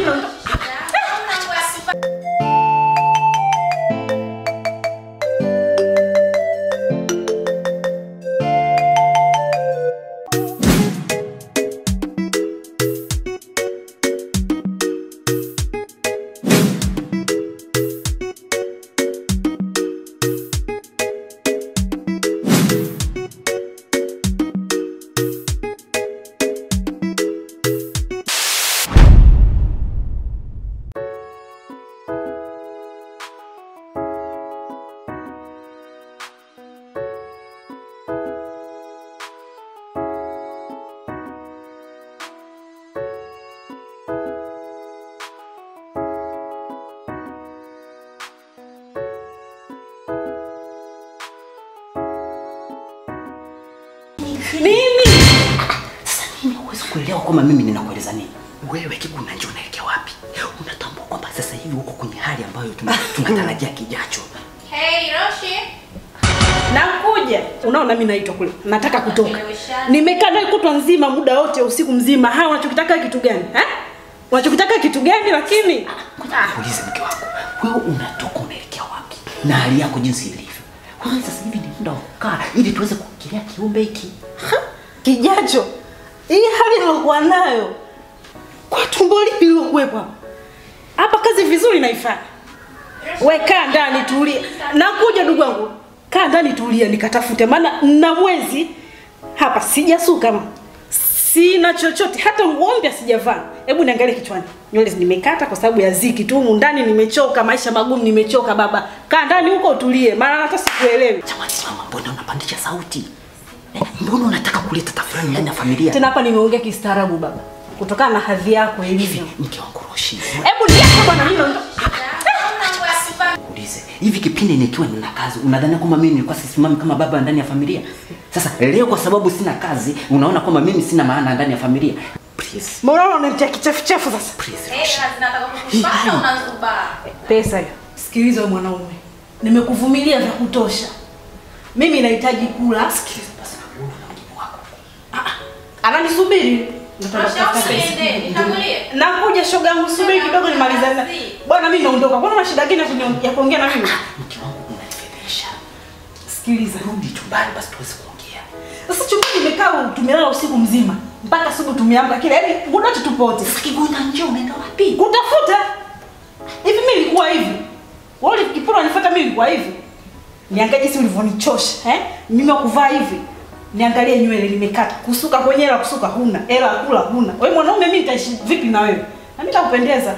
naondoka. Nini? Sasa mimi huwezi kuelewa kwamba mimi ninakueleza nini. Wewe Kiguna njoo unaelekea wapi? Unatambua kwamba sasa hivi uko kwenye hali ambayo tuna- tunatarajia kijacho. Hey, Roshi. Nakuja. Unaona mimi naitwa kule. Nataka kutoka. Nimeweshana. Nimekaa naye kutwa nzima muda wote usiku mzima. Haya unachokitaka kitu gani? Eh? Unachokitaka kitu gani lakini? Ah. Ulize mke wako, wewe unatoka unaelekea wapi? Na hali yako jinsi ilivyo. Wewe sasa hivi ni muda wa kukaa ili tuweze kukilia kiumbe hiki. Kijacho. Hii hali nilokuwa nayo. Kwa tumbo lipi lilokuwepo hapa? Hapa kazi vizuri naifanya. We kaa ndani tulia. Nakuja ndugu wangu. Kaa ndani tulia nikatafute maana na mwezi hapa sijasuka ma. Sina chochote hata nguo mpya sijavaa. Hebu niangalie kichwani. Nywele nimekata kwa sababu ya ziki tu humu ndani nimechoka, maisha magumu nimechoka baba. Kaa ndani huko utulie maana hata sikuelewi. Jamani, mama, mbona unapandisha sauti? Eh, Mbona unataka kuleta tafurani ndani ya familia? Tena hapa nimeongea kistaarabu baba. Kutokana na hadhi yako ilivyo. Mke wangu Roshi, Hebu niache bwana mimi naondoka. ulize hivi, kipindi nikiwa nina kazi, unadhani kwamba mimi nilikuwa sisimami kama baba ndani ya familia? Sasa leo kwa sababu sina kazi, unaona kwamba mimi sina maana ndani ya familia? Please, Mbona unanitia kichefuchefu sasa? please, Hey, Roshi. zinataka Hii kukupata hali- unazubaa. Pesa hiyo. Sikiliza wewe mwanaume. Nimekuvumilia vya kutosha. Mimi nahitaji kula. Sikiliza basi, wewe una mjibu wako. Ananisubiri. Nataka Roshi, kutafuta au pesa. niende, nitangulie? Nakuja shoga yangu subiri kidogo nimalizane. Kazi. Bwana mimi naondoka. Mbona una shida gani ya kunyo- ya kuongea na mimi? Mke wangu unanifedhesha. Sikiliza. Rudi chumbani basi tuweze kuongea. Sasa chumbani nimekaa tumelala usiku mzima. Mpaka asubuhi tumeamka kile. Yaani muda wote tupo wote. Sasa Kiguna njoo unaenda wapi? Kutafuta. Hivi mimi nilikuwa hivi. Wewe ukipora unifuata mimi nilikuwa hivi. Niangalie jinsi ulivyonichosha, eh? Mimi wa kuvaa hivi. Niangalie nywele nimekata. Kusuka kwenye hela kusuka huna. Hela ya kula huna. Wewe mwanaume mimi nitaishi vipi na wewe? Na mimi nitakupendeza.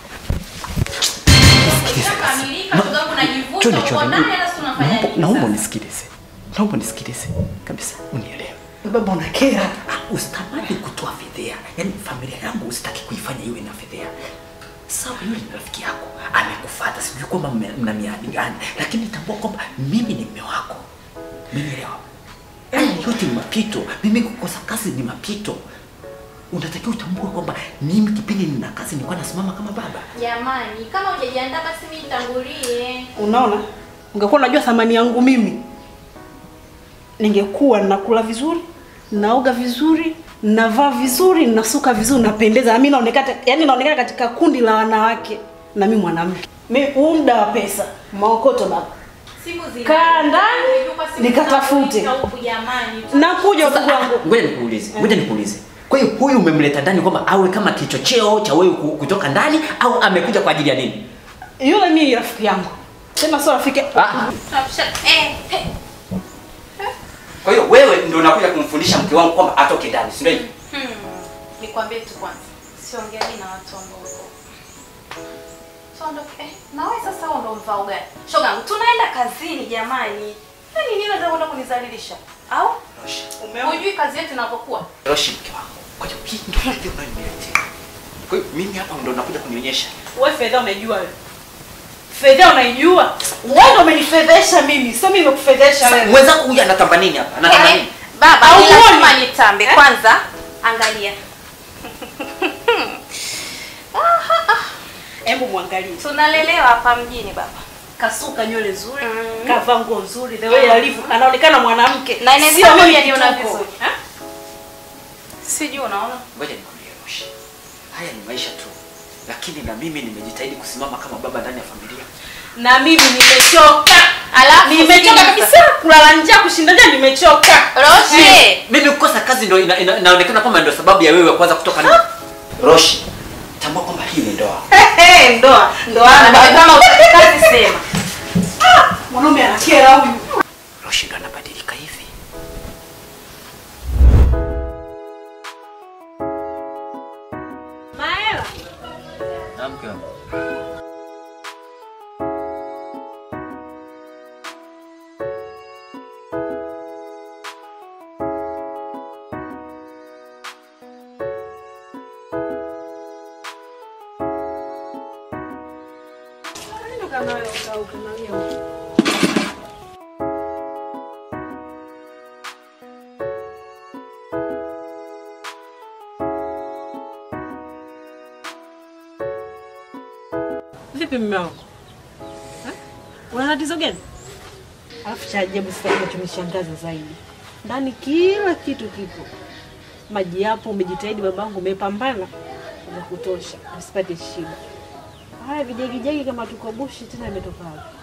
Ushakamilika, kwa sababu unajivuta, Chonde, uko chonde. naye, hata si unafanya Naomba- nini Naomba sasa? unisikilize. Naomba unisikilize. Kabisa unielewe. Baba unakera. Ah, Usitamani kutoa fedhea. Yaani familia yangu usitaki kuifanya iwe na fedhea. Sawa, yule ni rafiki yako. Amekufuata, sijui kwamba mme- mna miadi gani, lakini tambua kwamba mimi ni mume wako. Umenielewa? Haya yote ni mapito. Mimi kukosa kazi ni mapito. Unatakiwa utambue kwamba mimi kipindi nina kazi nilikuwa nasimama kama baba. Jamani, kama hujajiandaa basi mimi nitangulie. Unaona? Ungekuwa unajua thamani yangu mimi. Ningekuwa nakula vizuri, naoga vizuri, navaa vizuri, nasuka vizuri, napendeza. Na mimi naonekana yani naonekana katika kundi la wanawake na mimi mwanamke. Mimi huu muda wa pesa, maokoto baba. Siku zile. Kaa ndani, Nilikuwa siku nikatafute. zinakuita huku jamani. Nakuja ndugu Sasa, wangu. Ngoja nikuulize, ngoja nikuulize. Kwa hiyo huyu umemleta ndani kwamba awe kama kichocheo cha wewe ku- kutoka ndani au amekuja kwa ajili ya nini? Yule mimi ni rafiki yangu. Tena sio rafiki. Ah, Tunapisha eh eh. kwa hiyo wewe ndio unakuja kumfundisha mke wangu kwamba atoke ndani, si ndio hivyo? Hmm. Nikwambie tu kwanza. Siongeani na watu ambao wako. Tuondoke. Eh, na wewe sasa wewe ndo mvao gani? Shoga yangu, tunaenda kazini jamani. Nani nini unataka kwenda kunizalilisha? Au? Roshi, Hujui kazi yetu inapokuwa? Roshi mke wangu. Kwa hiyo hii ndio hali unayoniletea. Kwa hiyo mimi hapa ndio nakuja kunionyesha. Wewe fedha unaijua wewe. Fedha unaijua? Wewe ndio umenifedhesha mimi, sio mimi nimekufedhesha Sasa wewe. mwenzangu huyu anatamba nini hapa? Anatamba Eh, nini? Baba, Au ni uoni? lazima nitambe. Eh? Kwanza angalia. Hebu muangalie. Tunalelewa hapa mjini baba. Kasuka nywele nzuri, Mm. kavaa nguo nzuri, the way alivyo, anaonekana mwanamke. Na inaweza Sio mimi mimi aniona kituko. vizuri. Eh? Sijui unaona? Ngoja nikwambie Roshi. Haya ni maisha tu. lakini na mimi nimejitahidi kusimama kama baba ndani ya familia. Na mimi nimechoka. Alafu Nimechoka sikiliza. kabisa kulala njaa kushinda njaa nimechoka. Roshi. Mimi kukosa kazi ndio ina, ina, inaonekana kwamba ndio sababu ya wewe kwanza kutoka nje. Roshi, tambua kwamba hii ni ndoa. Hey, ndoa. Ndoa. Na kama utaki kazi sema. Mwanaume anakera huyu. Roshi ndo anabadilika hivi. Maela. Na mke wangu. Vipi mume wangu? Eh? Una tatizo gani? Alafu cha ajabu sasa kinachonishangaza zaidi. Ndani kila kitu kipo. Maji yapo, umejitahidi babangu, umepambana vya kutosha, usipate shida. Haya vijagijagi kama tuko bushi tena imetoka wapi?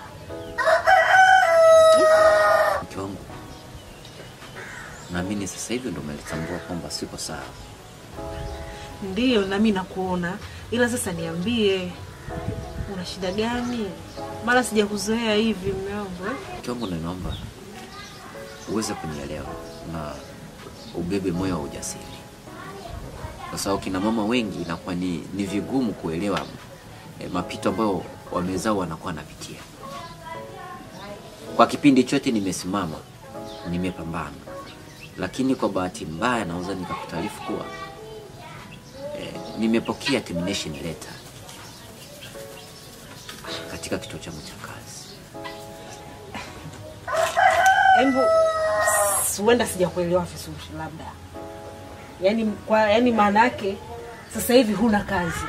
Mke wangu. Naamini sasa hivi ndo umelitambua kwamba siko sawa. Ndiyo, na mimi nakuona, ila sasa niambie, una shida gani? Mara sijakuzoea hivi mume wangu eh? Mke wangu, ninaomba uweze kunielewa na ubebe moyo wa ujasiri, kwa sababu kina mama wengi inakuwa ni, ni vigumu kuelewa eh, mapito ambayo wamezao wanakuwa wanapitia. Kwa kipindi chote nimesimama, nimepambana, lakini kwa bahati mbaya naweza nikakutaarifu kuwa eh, nimepokea termination letter katika kituo changu cha kazi. Hebu s- huenda sijakuelewa vizuri labda. Yaani kwa yaani maana yake sasa hivi huna kazi.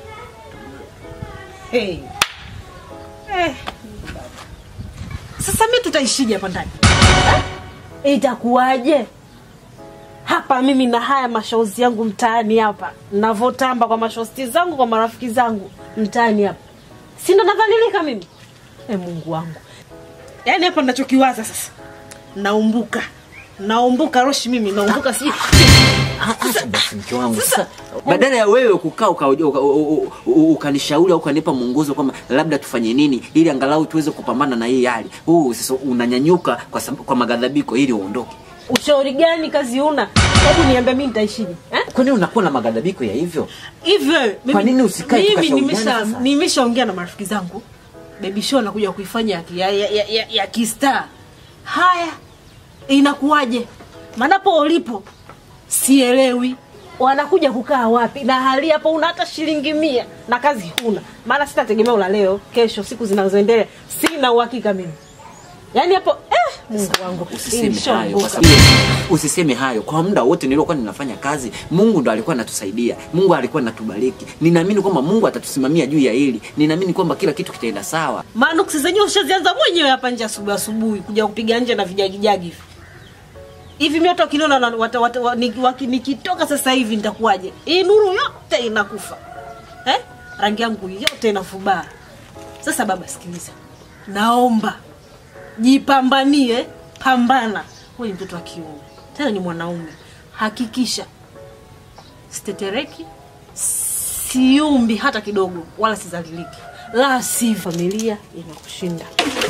Hey. Eh. Sasa mimi tutaishije hapa ndani? Eh? Itakuwaje? Hapa mimi na haya mashauzi yangu mtaani hapa. Navotamba kwa mashosti zangu kwa marafiki zangu mtaani hapa. Si ndo nadhalilika mimi? Eh, Mungu wangu. Yaani hapa ninachokiwaza sasa. Naumbuka. Naumbuka Roshi mimi naumbuka si Sasa basi mke wangu sasa, badala ya wewe kukaa uka- uka- uka- u- u- ukanishauri au ukanipa mwongozo kwamba labda tufanye nini ili angalau tuweze kupambana na hii hali, huu sasa unanyanyuka kwa, sab- kwa magadhabiko ili uondoke. ushauri gani kazi una? Hebu niambie mimi nitaishije? Eh? Kwa nini unakuwa na magadhabiko ya hivyo? Hivyo mimi- Kwa nini usikae Mimi tukashauriana nimesha sasa? nimeshaongea na marafiki zangu. Baby show nakuja kuifanya ya, ya, ya, ya, ya, ya kistar. Haya. Inakuwaje? Manapo ulipo sielewi. Wanakuja kukaa wapi? Na hali hapo una hata shilingi mia na kazi huna. Maana sitategemea ula leo, kesho, siku zinazoendelea. Sina uhakika mimi. Yaani hapo eh, Mungu wangu. Usiseme Nishaondoka. hayo kwa sababu usiseme hayo kwa muda wote niliokuwa ninafanya kazi, Mungu ndo alikuwa anatusaidia, Mungu alikuwa anatubariki. Ninaamini kwamba Mungu atatusimamia juu ya hili, ninaamini kwamba kila kitu kitaenda sawa. manuksi zenyewe ushazianza mwenyewe hapa nje asubuhi asubuhi kuja kupiga nje na vijagijagi hivi hivi mi hata ukiniona na- wata- wata- wa- niki- waki- nikitoka sasa hivi nitakuwaje hii nuru yote inakufa eh? rangi yangu yote inafubaa sasa baba sikiliza naomba jipambanie pambana huyu ni mtoto wa kiume tena ni mwanaume hakikisha sitetereki siumbi hata kidogo wala sizaliliki la si familia inakushinda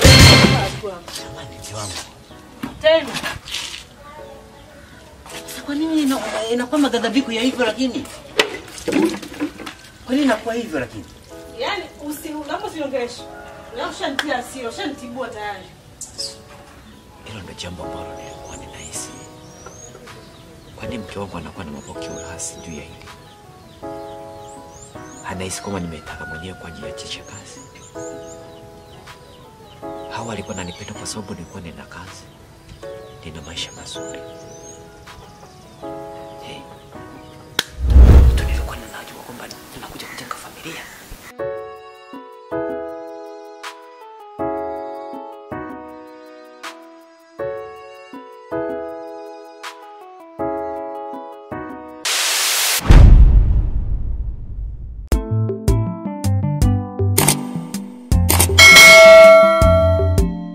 tena Sasa kwa nini ina- inakuwa magadhabiko ya hivyo lakini? Kwa nini inakuwa hivyo lakini? yani napo siongelesha ushantia asira ushantibua tayari Hilo ndio jambo ambalo nilikuwa ninahisi. Kwa nini mke wangu anakuwa na mapokeo hasi juu ya hili? Anahisi kwamba nimetaka mwenyewe kwa ajili ya chicha kazi. Hawa alikuwa ananipenda kwa sababu nilikuwa nina kazi, nina maisha mazuri. Hey. Mtu nilikuwa ninajua kwamba